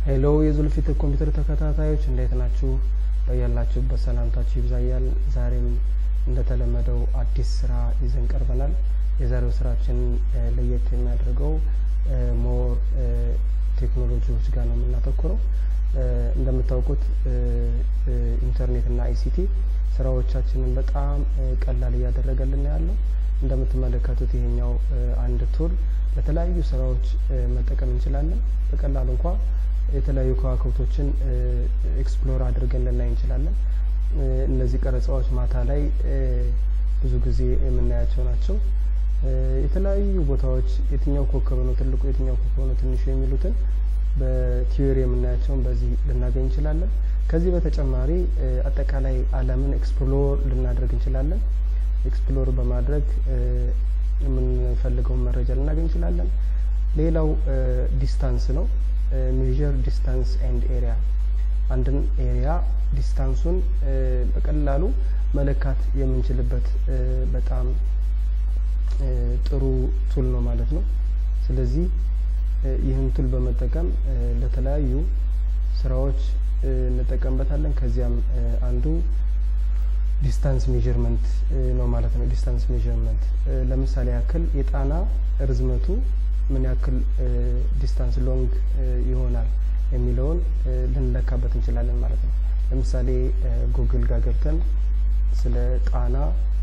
ሄሎ የዙልፊት ኮምፒውተር ተከታታዮች እንዴት ናችሁ? በያላችሁበት ሰላምታችሁ ይብዛያል። ዛሬም እንደተለመደው አዲስ ስራ ይዘን ቀርበናል። የዛሬው ስራችን ለየት የሚያደርገው ሞር ቴክኖሎጂዎች ጋር ነው የምናተኩረው። እንደምታውቁት ኢንተርኔት እና አይሲቲ ስራዎቻችንን በጣም ቀላል እያደረገልን ያለው። እንደምትመለከቱት ይሄኛው አንድ ቱል ለተለያዩ ስራዎች መጠቀም እንችላለን። በቀላሉ እንኳ የተለያዩ ከዋክብቶችን ኤክስፕሎር አድርገን ልናይ እንችላለን። እነዚህ ቀረጻዎች ማታ ላይ ብዙ ጊዜ የምናያቸው ናቸው። የተለያዩ ቦታዎች የትኛው ኮከብ ነው ትልቁ፣ የትኛው ኮከብ ነው ትንሹ የሚሉትን በቲዮሪ የምናያቸውን በዚህ ልናገኝ እንችላለን። ከዚህ በተጨማሪ አጠቃላይ ዓለምን ኤክስፕሎር ልናደርግ እንችላለን። ኤክስፕሎር በማድረግ የምንፈልገውን መረጃ ልናገኝ እንችላለን። ሌላው ዲስታንስ ነው። ሜዥር ዲስታንስ ኤንድ ኤሪያ አንድን ኤሪያ ዲስታንሱን በቀላሉ መለካት የምንችልበት በጣም ጥሩ ቱል ነው ማለት ነው። ስለዚህ ይህን ቱል በመጠቀም ለተለያዩ ስራዎች እንጠቀምበታለን። ከዚያም አንዱ ዲስታንስ ሜዥርመንት ነው ማለት ነው። ዲስታንስ ሜዥርመንት ለምሳሌ ያክል የጣና ርዝመቱ ምን ያክል ዲስታንስ ሎንግ ይሆናል የሚለውን ልንለካበት እንችላለን ማለት ነው። ለምሳሌ ጉግል ጋር ገብተን ስለ ጣና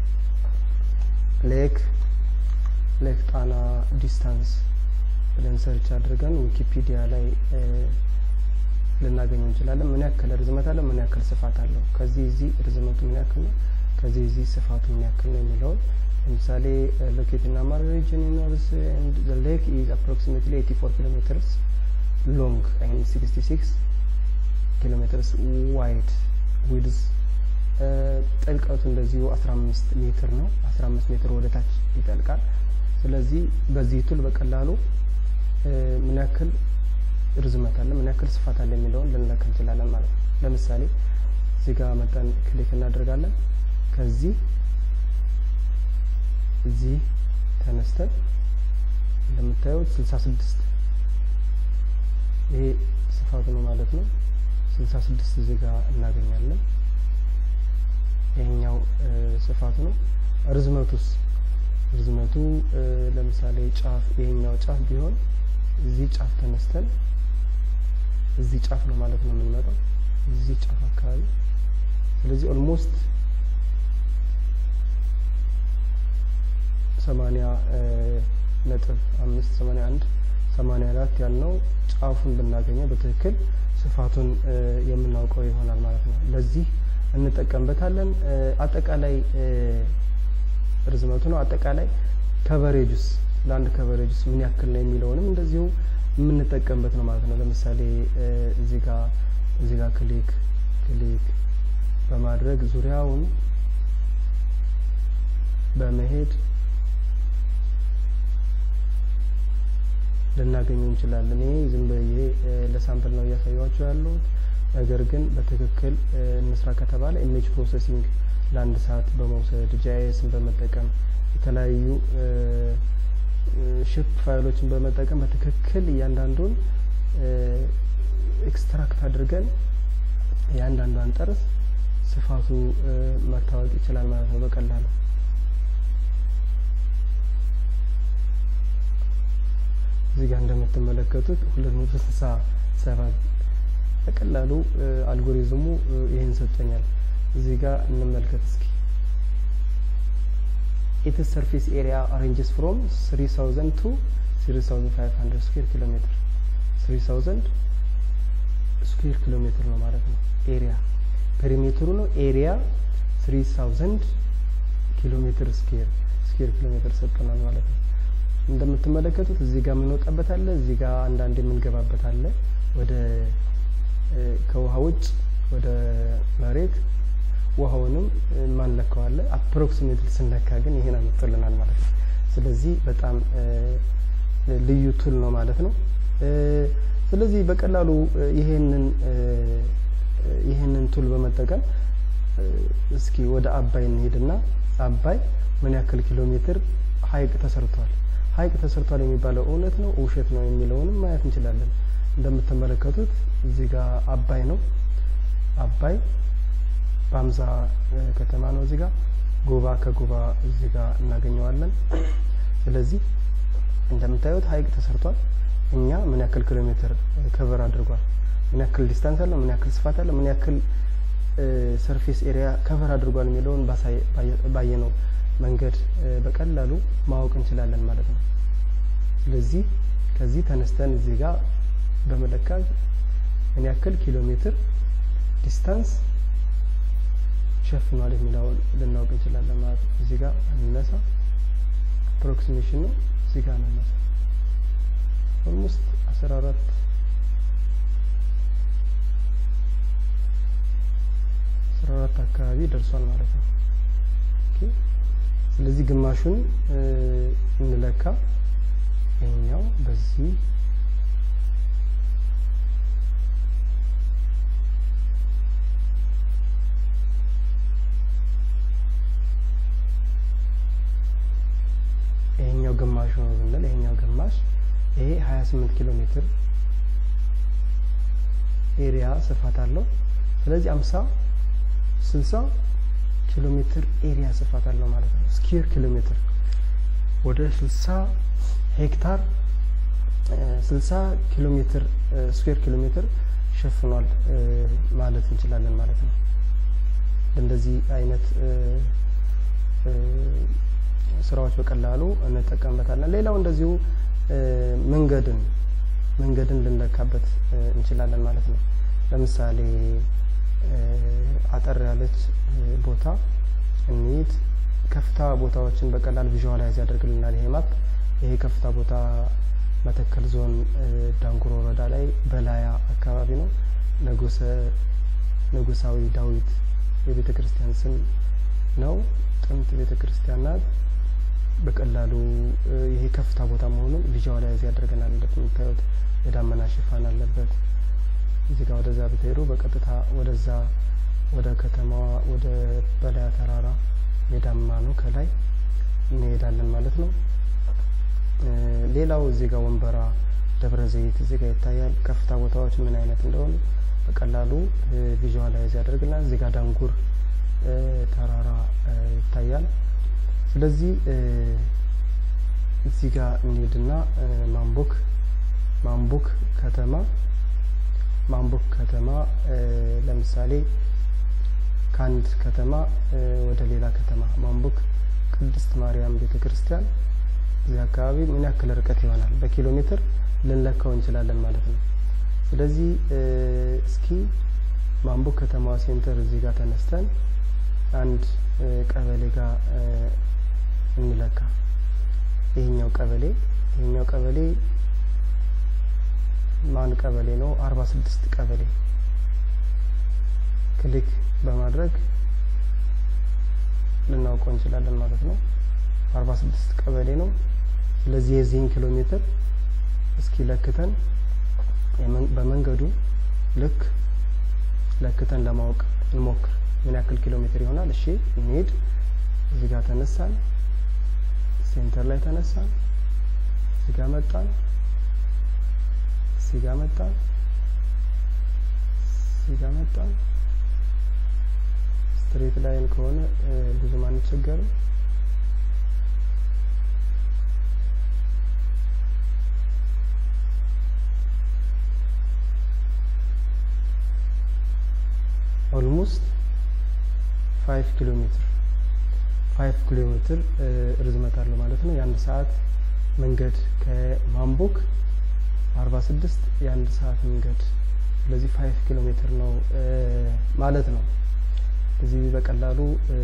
ሌክ ሌክ ጣና ዲስታንስ ብለን ሰርች አድርገን ዊኪፒዲያ ላይ ልናገኘው እንችላለን። ምን ያክል ርዝመት አለው፣ ምን ያክል ስፋት አለው፣ ከዚህ እዚህ ርዝመቱ ምን ያክል ነው፣ ከዚህ እዚህ ስፋቱ ምን ያክል ነው የሚለውን ለምሳሌ ሎኬት ኢን አማራ ሪጅን ኖርዝ ኤንድ ዘ ሌክ ኢዝ አፕሮክሲሜትሊ 84 ኪሎ ሜትርስ ሎንግ ኤንድ 66 ኪሎ ሜትርስ ዋይድ ዊድዝ ጥልቀቱ እንደዚሁ 15 ሜትር ነው። 15 ሜትር ወደ ታች ይጠልቃል። ስለዚህ በዚህ ቱል በቀላሉ ምን ያክል ርዝመት አለ፣ ምን ያክል ስፋት አለ የሚለውን ልንለካ እንችላለን ማለት ነው። ለምሳሌ እዚህ ጋር መጠን ክሊክ እናደርጋለን። ከዚህ እዚህ ተነስተን እንደምታዩት 66 ይሄ ስፋቱ ነው ማለት ነው። 66 እዚህ ጋር እናገኛለን። ይሄኛው ስፋቱ ነው። ርዝመቱስ ርዝመቱ ለምሳሌ ጫፍ ይሄኛው ጫፍ ቢሆን እዚህ ጫፍ ተነስተን እዚህ ጫፍ ነው ማለት ነው የምንመጣው እዚህ ጫፍ አካባቢ ስለዚህ ኦልሞስት ሰማኒያ ነጥብ አምስት ሰማኒያ አንድ ሰማኒያ አራት ያልነው ጫፉን ብናገኘው በትክክል ስፋቱን የምናውቀው ይሆናል ማለት ነው። ለዚህ እንጠቀምበታለን። አጠቃላይ ርዝመቱ ነው። አጠቃላይ ከቨሬጅስ ለአንድ ከቨሬጅስ ምን ያክል ነው የሚለውንም እንደዚሁ የምንጠቀምበት ነው ማለት ነው። ለምሳሌ እዚህ ጋር እዚህ ጋር ክሊክ ክሊክ በማድረግ ዙሪያውን በመሄድ ልናገኘው እንችላለን። ይሄ ዝም ብዬ ለሳምፕል ነው እያሳያችሁ ያለሁት። ነገር ግን በትክክል እንስራ ከተባለ ኢሜጅ ፕሮሰሲንግ ለአንድ ሰዓት በመውሰድ ጂአይኤስን በመጠቀም የተለያዩ ሺፕ ፋይሎችን በመጠቀም በትክክል እያንዳንዱን ኤክስትራክት አድርገን እያንዳንዷን ጠርዝ ስፋቱ መታወቅ ይችላል ማለት ነው በቀላሉ። እዚህ ጋር እንደምትመለከቱት ሁለት መቶ ስልሳ ሰባት በቀላሉ አልጎሪዝሙ ይህን ሰጥቶኛል። እዚህ ጋር እንመልከት እስኪ ኢትስ ሰርፌስ ኤሪያ ሬንጅስ ፍሮም 3000 ቱ 3500 ስኩዌር ኪሎ ሜትር 3000 ስኩዌር ኪሎ ሜትር ነው ማለት ነው። ኤሪያ ፔሪሜትሩ ነው። ኤሪያ 3000 ኪሎ ሜትር ስኩዌር ስኩዌር ኪሎ ሜትር ሰጥቶናል ማለት ነው። እንደምትመለከቱት እዚህ ጋር የምንወጣበት አለ፣ እዚህ ጋር አንዳንድ የምንገባበት አለ። ወደ ከውሃ ውጭ ወደ መሬት ውሃውንም ማንለካው አለ። አፕሮክሲሜትሊ ስንለካ ግን ይሄን አመጥቶልናል ማለት ነው። ስለዚህ በጣም ልዩ ቱል ነው ማለት ነው። ስለዚህ በቀላሉ ይሄንን ይሄንን ቱል በመጠቀም እስኪ ወደ አባይ እንሄድና አባይ ምን ያክል ኪሎ ሜትር ሀይቅ ተሰርቷል ሀይቅ ተሰርቷል የሚባለው እውነት ነው ውሸት ነው የሚለውንም ማየት እንችላለን። እንደምትመለከቱት እዚህ ጋር አባይ ነው። አባይ በአምዛ ከተማ ነው። እዚህ ጋር ጎባ ከጎባ እዚህ ጋር እናገኘዋለን። ስለዚህ እንደምታዩት ሀይቅ ተሰርቷል። እኛ ምን ያክል ኪሎ ሜትር ከቨር አድርጓል፣ ምን ያክል ዲስታንስ አለው፣ ምን ያክል ስፋት አለው፣ ምን ያክል ሰርፌስ ኤሪያ ከቨር አድርጓል የሚለውን ባየነው መንገድ በቀላሉ ማወቅ እንችላለን ማለት ነው። ስለዚህ ከዚህ ተነስተን እዚህ ጋር በመለካት ምን ያክል ኪሎ ሜትር ዲስታንስ ሸፍኗል የሚለውን ልናውቅ እንችላለን ማለት ነው። እዚህ ጋር እንነሳ፣ አፕሮክሲሜሽን ነው። እዚህ ጋር እንነሳ ኦልሞስት አስራ አራት አስራ አራት አካባቢ ደርሷል ማለት ነው። ስለዚህ ግማሹን እንለካ። ይሄኛው በዚህ ይሄኛው ግማሹ ነው ብንል ይሄኛው ግማሽ ይሄ 28 ኪሎ ሜትር ኤሪያ ስፋት አለው። ስለዚህ 50 60 ኪሎ ሜትር ኤሪያ ስፋት አለው ማለት ነው። ስኩዌር ኪሎ ሜትር ወደ 60 ሄክታር 60 ኪሎ ሜትር ስኩዌር ኪሎ ሜትር ሸፍኗል ማለት እንችላለን ማለት ነው። እንደዚህ አይነት ስራዎች በቀላሉ እንጠቀምበታለን። ሌላው እንደዚሁ መንገድን መንገድን ልንለካበት እንችላለን ማለት ነው። ለምሳሌ አጠር ያለች ቦታ እንሂድ። ከፍታ ቦታዎችን በቀላል ቪዥዋላይዝ ያደርግልናል ይሄ ማፕ። ይሄ ከፍታ ቦታ መተከል ዞን ዳንጉር ወረዳ ላይ በላያ አካባቢ ነው። ንጉሰ ንጉሳዊ ዳዊት የቤተ ክርስቲያን ስም ነው። ጥንት ቤተ ክርስቲያን ናት። በቀላሉ ይሄ ከፍታ ቦታ መሆኑን ቪዥዋላይዝ ያደርገናል። እንደምታዩት የዳመና ሽፋን አለበት። እዚህ ጋር ወደዛ ብትሄዱ በቀጥታ ወደዛ ወደ ከተማዋ ወደ በላያ ተራራ ሜዳማ ነው። ከላይ እንሄዳለን ማለት ነው። ሌላው እዚህ ጋር ወንበራ፣ ደብረ ዘይት እዚህ ጋር ይታያል። ከፍታ ቦታዎች ምን አይነት እንደሆኑ በቀላሉ ቪዥዋላይዝ ያደርግልናል። እዚህ ጋር ዳንጉር ተራራ ይታያል። ስለዚህ እዚህ ጋር እንሄድና ማምቦክ ማምቦክ ከተማ ማምቦክ ከተማ ለምሳሌ ከአንድ ከተማ ወደ ሌላ ከተማ ማምቦክ ቅድስት ማርያም ቤተ ክርስቲያን እዚህ አካባቢ ምን ያክል ርቀት ይሆናል በኪሎ ሜትር ልንለካው እንችላለን ማለት ነው። ስለዚህ እስኪ ማምቦክ ከተማ ሴንተር እዚህ ጋር ተነስተን አንድ ቀበሌ ጋር እንለካ። ይሄኛው ቀበሌ ይሄኛው ቀበሌ ማን ቀበሌ ነው? አርባ ስድስት ቀበሌ ክሊክ በማድረግ ልናውቀው እንችላለን ማለት ነው። አርባ ስድስት ቀበሌ ነው። ስለዚህ የዚህን ኪሎ ሜትር እስኪ ለክተን በመንገዱ ልክ ለክተን ለማወቅ እንሞክር። ምን ያክል ኪሎ ሜትር ይሆናል? እሺ እንሂድ። እዚህ ጋር ተነሳን፣ ሴንተር ላይ ተነሳን፣ እዚህ ጋር መጣን፣ እዚህ ጋር መጣን፣ እዚህ ጋር መጣን። ስትሬት ላይን ከሆነ ብዙም አንቸገርም። ኦልሞስት ፋይቭ ኪሎ ሜትር ፋይቭ ኪሎ ሜትር ርዝመት አለው ማለት ነው። የአንድ ሰዓት መንገድ ከማምቦክ አርባ ስድስት የአንድ ሰዓት መንገድ ስለዚህ ፋይቭ ኪሎ ሜትር ነው ማለት ነው። እዚህ በቀላሉ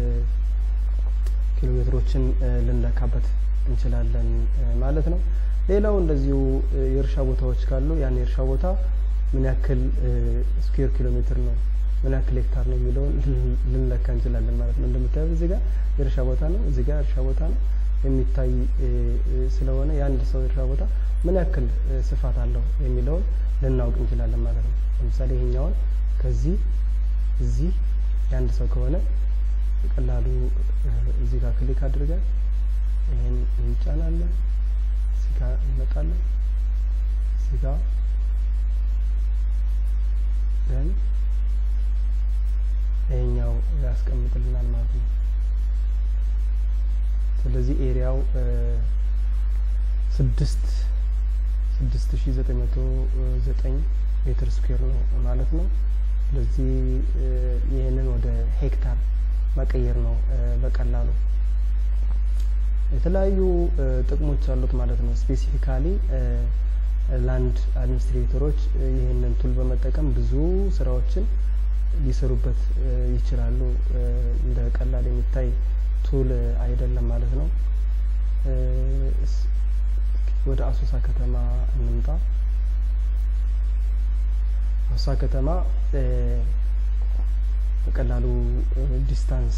ኪሎ ሜትሮችን ልንለካበት እንችላለን ማለት ነው። ሌላው እንደዚሁ የእርሻ ቦታዎች ካሉ ያን የእርሻ ቦታ ምን ያክል ስኩዌር ኪሎ ሜትር ነው ምን ያክል ሄክታር ነው የሚለውን ልንለካ እንችላለን ማለት ነው። እንደምታዩት እዚህ ጋር የእርሻ ቦታ ነው፣ እዚህ ጋር እርሻ ቦታ ነው የሚታይ ስለሆነ የአንድ ሰው የእርሻ ቦታ ምን ያክል ስፋት አለው የሚለውን ልናውቅ እንችላለን ማለት ነው። ለምሳሌ ይሄኛውን ከዚህ እዚህ የአንድ ሰው ከሆነ በቀላሉ እዚህ ጋር ክሊክ አድርገን ይሄን እንጫናለን። እዚህ ጋር እንመጣለን። እዚህ ጋር ደን ይሄኛው ያስቀምጥልናል ማለት ነው። ስለዚህ ኤሪያው ስድስት ስድስት ሺ ዘጠኝ መቶ ዘጠኝ ሜትር ስኩዌር ነው ማለት ነው። ስለዚህ ይህንን ወደ ሄክታር መቀየር ነው በቀላሉ። የተለያዩ ጥቅሞች አሉት ማለት ነው። ስፔሲፊካሊ ላንድ አድሚኒስትሬተሮች ይህንን ቱል በመጠቀም ብዙ ስራዎችን ሊሰሩበት ይችላሉ። እንደ ቀላል የሚታይ ቱል አይደለም ማለት ነው። ወደ አሶሳ ከተማ እንምጣ። አሶሳ ከተማ በቀላሉ ዲስታንስ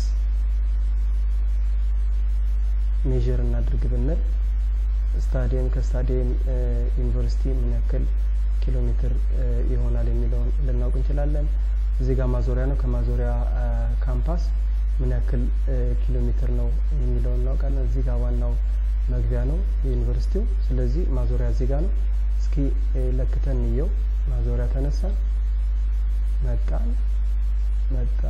ሜዥር እናድርግ ብንል ስታዲየም ከስታዲየም ዩኒቨርሲቲ ምን ያክል ኪሎ ሜትር ይሆናል የሚለውን ልናውቅ እንችላለን። እዚህ ጋር ማዞሪያ ነው። ከማዞሪያ ካምፓስ ምን ያክል ኪሎ ሜትር ነው የሚለውን እናውቃለን። እዚህ ጋር ዋናው መግቢያ ነው የዩኒቨርሲቲው። ስለዚህ ማዞሪያ እዚህ ጋር ነው። እስኪ ለክተን እንየው። ማዞሪያ ተነሳን፣ መጣን፣ መጣ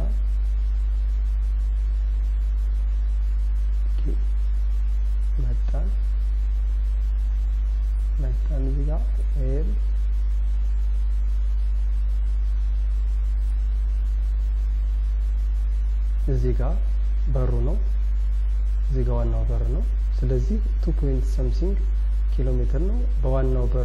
መጣን መጣን እዚህ ጋር ኤል እዚህ ጋር በሩ ነው። እዚህ ጋር ዋናው በር ነው። ስለዚህ ቱ ፖይንት ሰምሲንግ ኪሎ ሜትር ነው። በዋናው በር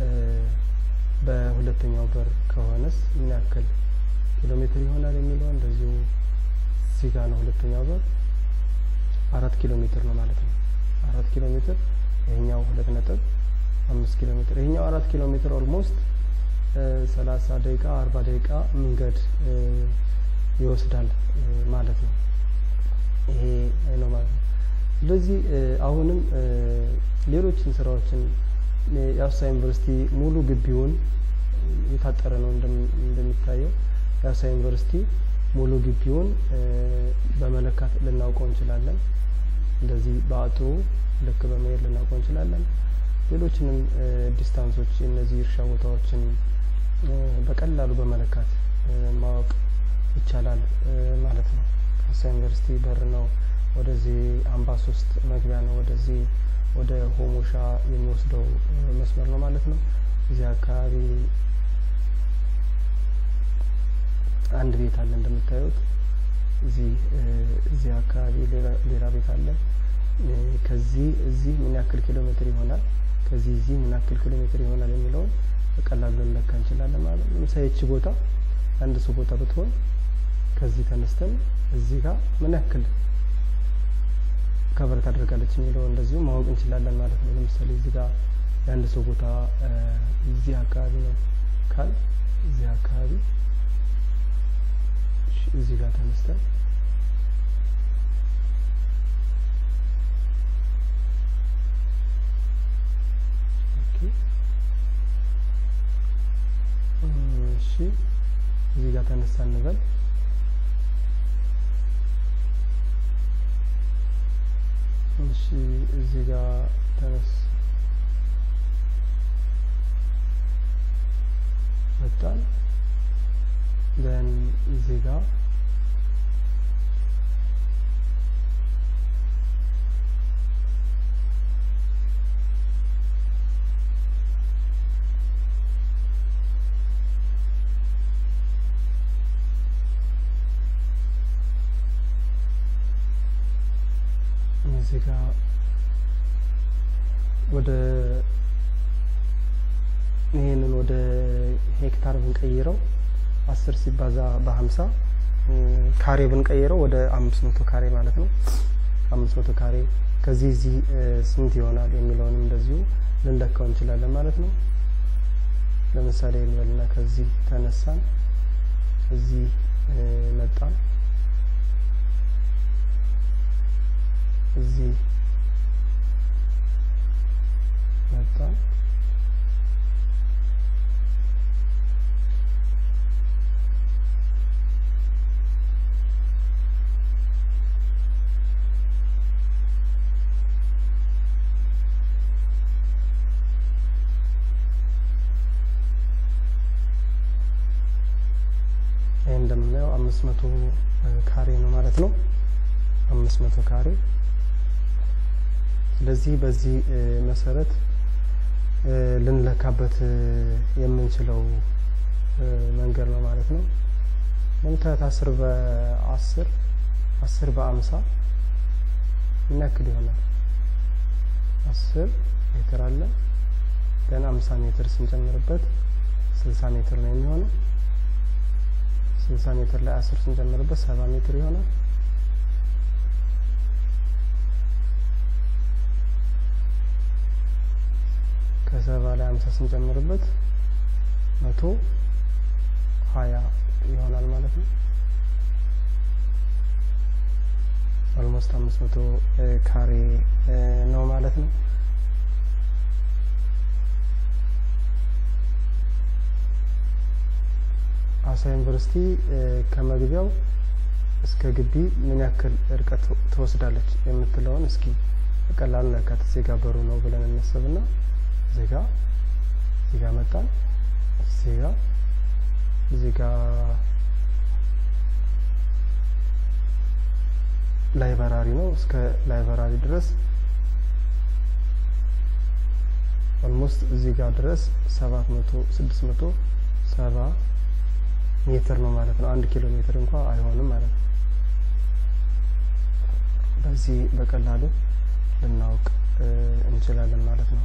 በሁለተኛው በር ከሆነስ ምን ያክል ኪሎ ሜትር ይሆናል የሚለው እንደዚሁ እዚህ ጋር ነው። ሁለተኛው በር አራት ኪሎ ሜትር ነው ማለት ነው። አራት ኪሎ ሜትር ይሄኛው ሁለት ነጥብ አምስት ኪሎ ሜትር ይሄኛው አራት ኪሎ ሜትር ኦልሞስት ሰላሳ ደቂቃ አርባ ደቂቃ መንገድ ይወስዳል ማለት ነው። ይሄ ነው ማለት ነው። ስለዚህ አሁንም ሌሎችን ስራዎችን የአሶሳ ዩኒቨርሲቲ ሙሉ ግቢውን የታጠረ ነው እንደሚታየው የአሶሳ ዩኒቨርሲቲ ሙሉ ግቢውን በመለካት ልናውቀው እንችላለን። እንደዚህ በአጥሩ ልክ በመሄድ ልናውቀው እንችላለን። ሌሎችንም ዲስታንሶች እነዚህ እርሻ ቦታዎችን በቀላሉ በመለካት ማወቅ ይቻላል ማለት ነው። አሶሳ ዩኒቨርሲቲ በር ነው። ወደዚህ አምባ ሶስት መግቢያ ነው። ወደዚህ ወደ ሆሞሻ የሚወስደው መስመር ነው ማለት ነው። እዚህ አካባቢ አንድ ቤት አለ እንደምታዩት። እዚህ እዚህ አካባቢ ሌላ ቤት አለ። ከዚህ እዚህ ምን ያክል ኪሎ ሜትር ይሆናል፣ ከዚህ እዚህ ምን ያክል ኪሎ ሜትር ይሆናል የሚለውን በቀላሉ ልንለካ እንችላለን ማለት ነው። ለምሳሌ ይቺ ቦታ አንድ ሰው ቦታ ብትሆን ከዚህ ተነስተን እዚህ ጋር ምን ያክል ከቨር ታደርጋለች የሚለው እንደዚሁ ማወቅ እንችላለን ማለት ነው። ለምሳሌ እዚህ ጋር የአንድ ሰው ቦታ እዚህ አካባቢ ነው ካል እዚህ አካባቢ እዚህ ጋር ተነስተን እሺ እዚህ ጋር ተነሳ እንበል እሺ እዚህ ጋር ተነስ መጣን ደን እዚህ ጋር እዚህ ጋር ወደ ይሄንን ወደ ሄክታር ብንቀይረው አስር ሲባዛ በሀምሳ ካሬ ብንቀይረው ወደ አምስት መቶ ካሬ ማለት ነው። አምስት መቶ ካሬ ከዚህ እዚህ ስንት ይሆናል የሚለውንም እንደዚሁ ልንለካው እንችላለን ማለት ነው። ለምሳሌ እንበልና ከዚህ ተነሳን እዚህ መጣን እዚህ መጣን አምስት መቶ ካሬ ነው ማለት ነው። አምስት መቶ ካሬ ስለዚህ በዚህ መሰረት ልንለካበት የምንችለው መንገድ ነው ማለት ነው። ለምታዩት አስር በአስር አስር በአምሳ ምን ያክል ይሆናል? አስር ሜትር አለ ደን አምሳ ሜትር ስንጨምርበት ስልሳ ሜትር ነው የሚሆነው። ስልሳ ሜትር ላይ አስር ስንጨምርበት ሰባ ሜትር ይሆናል። ከሰባ ላይ አምሳ ስንጨምርበት መቶ ሀያ ይሆናል ማለት ነው። ኦልሞስት አምስት መቶ ካሬ ነው ማለት ነው። ሀዋሳ ዩኒቨርሲቲ ከመግቢያው እስከ ግቢ ምን ያክል እርቀት ትወስዳለች የምትለውን እስኪ በቀላሉ ነካት። እዚህ ጋ በሩ ነው ብለን እናስብና እዚህ ጋ እዚህ ጋ መጣን። እዚህ ጋ እዚህ ጋ ላይበራሪ ነው። እስከ ላይበራሪ ድረስ ኦልሞስት እዚህ ጋር ድረስ ሰባት መቶ ስድስት መቶ ሰባ ሜትር ነው ማለት ነው። አንድ ኪሎ ሜትር እንኳ አይሆንም ማለት ነው። በዚህ በቀላሉ ልናውቅ እንችላለን ማለት ነው።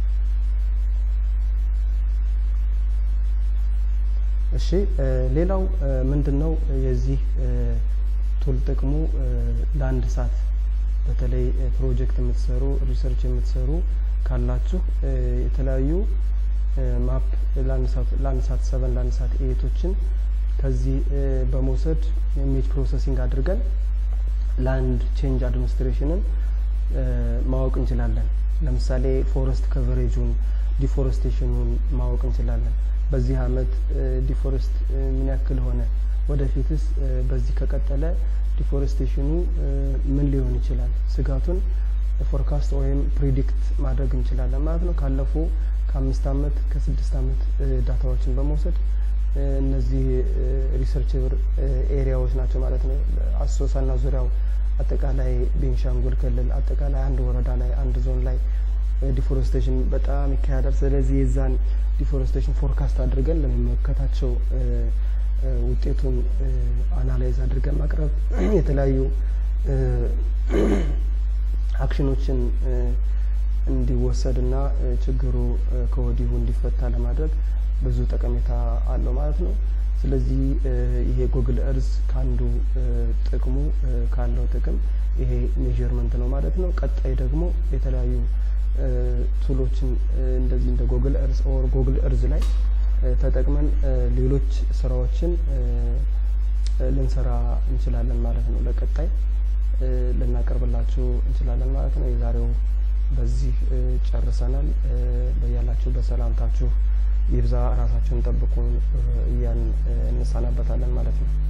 እሺ ሌላው ምንድን ነው የዚህ ቱል ጥቅሙ ለአንድ ሰዓት በተለይ ፕሮጀክት የምትሰሩ ሪሰርች የምትሰሩ ካላችሁ የተለያዩ ማፕ ለአንድ ሰዓት ሰቨን ለአንድ ሰዓት ኤቶችን ከዚህ በመውሰድ ኢሜጅ ፕሮሰሲንግ አድርገን ላንድ ቼንጅ አድሚኒስትሬሽንን ማወቅ እንችላለን። ለምሳሌ ፎረስት ከቨሬጁን ዲፎረስቴሽኑን ማወቅ እንችላለን። በዚህ አመት ዲፎረስት ምን ያክል ሆነ፣ ወደፊትስ በዚህ ከቀጠለ ዲፎረስቴሽኑ ምን ሊሆን ይችላል፣ ስጋቱን ፎርካስት ወይም ፕሪዲክት ማድረግ እንችላለን ማለት ነው። ካለፉ ከአምስት አመት ከስድስት አመት ዳታዎችን በመውሰድ እነዚህ ሪሰርችብር ኤሪያዎች ናቸው ማለት ነው። አሶሳና ዙሪያው አጠቃላይ ቤንሻንጉል ክልል አጠቃላይ አንድ ወረዳ ላይ አንድ ዞን ላይ ዲፎረስቴሽን በጣም ይካሄዳል። ስለዚህ የዛን ዲፎረስቴሽን ፎርካስት አድርገን ለሚመለከታቸው ውጤቱን አናላይዝ አድርገን ማቅረብ የተለያዩ አክሽኖችን እንዲወሰድና ችግሩ ከወዲሁ እንዲፈታ ለማድረግ ብዙ ጠቀሜታ አለው ማለት ነው። ስለዚህ ይሄ ጉግል እርዝ ከአንዱ ጥቅሙ ካለው ጥቅም ይሄ ሜዥርመንት ነው ማለት ነው። ቀጣይ ደግሞ የተለያዩ ቱሎችን እንደዚህ እንደ ጉግል እርዝ ኦር ጉግል እርዝ ላይ ተጠቅመን ሌሎች ስራዎችን ልንሰራ እንችላለን ማለት ነው። ለቀጣይ ልናቀርብላችሁ እንችላለን ማለት ነው። የዛሬው በዚህ ጨርሰናል። በያላችሁ በሰላምታችሁ ይብዛ። ራሳችሁን ጠብቁ እያን እንሰናበታለን ማለት ነው።